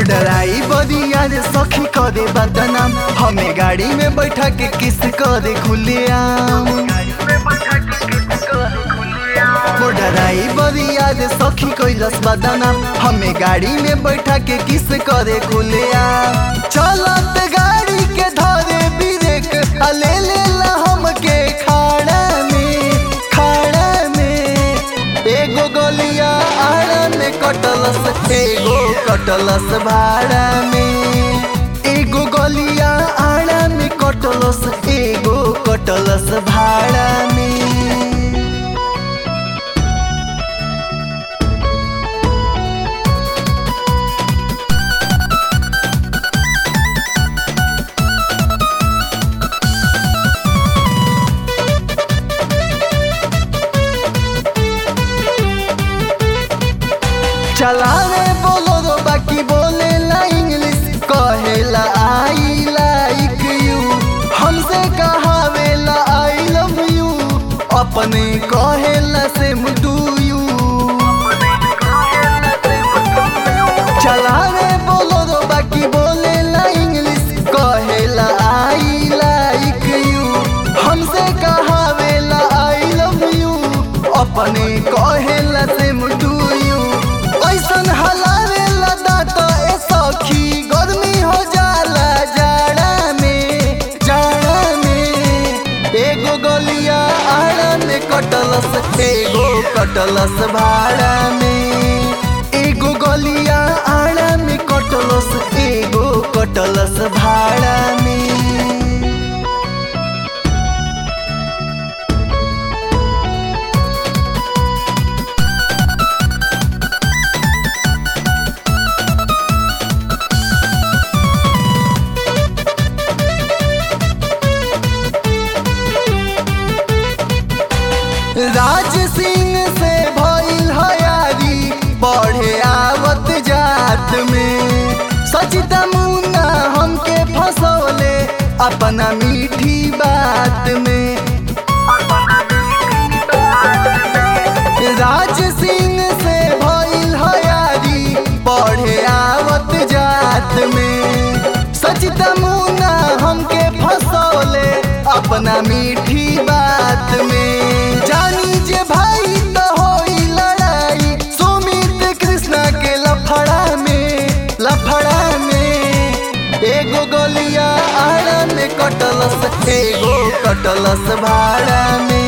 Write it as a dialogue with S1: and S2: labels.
S1: मोडराई बदिया रे सखी करे बदनाम हमें गाड़ी में बैठा के किस करे खुलेआम मोडराई बदिया रे सखी कैलस बदनाम हमें गाड़ी में बैठा के किस करे खुलेआम चलत गाड़ी के धरे ब्रेक आ ले लेला हमके खाड़ा में खाड़ा में एगो गलिया आड़ा में कटलस एगो कटलस भाड़ा में एगो गलिया आड़ा में कटलस एगो कटलस भाड़ा में चलावे बोलो रो बाकी बोले ला इंग्लिश कहेला आई लाइक यू हमसे कहावेला आई लव यू अपने कहेला सेम डू यू चलावे बोलो रो बाकी बोले ला इंग्लिश कहेला आई लाइक यू हमसे कहावेला आई लव यू अपने कहेला सेम डू यू ऐसन हलावेला दांत ए सखी गर्मी हो जाला जाड़ा में जाड़ा में एगो गलिया आड़ा में कटलस एगो कटलस भाड़ा में एगो गलिया आड़ा में कटलस एगो कटलस भाड़ा में राज सिंह से भइल हयारी बढ़े आवत जात में सचिता मुन्ना हमके फसौले अपना मीठी बात में राज सिंह से भइल हयारी बढ़े आवत जात में सचिता मुन्ना हमके फसौले अपना मीठी बात में जानी जे भाई तो होई लड़ाई सुमित कृष्णा के लफड़ा में लफड़ा में एगो गलिया आड़ा में कटलस एगो कटलस भाड़ा में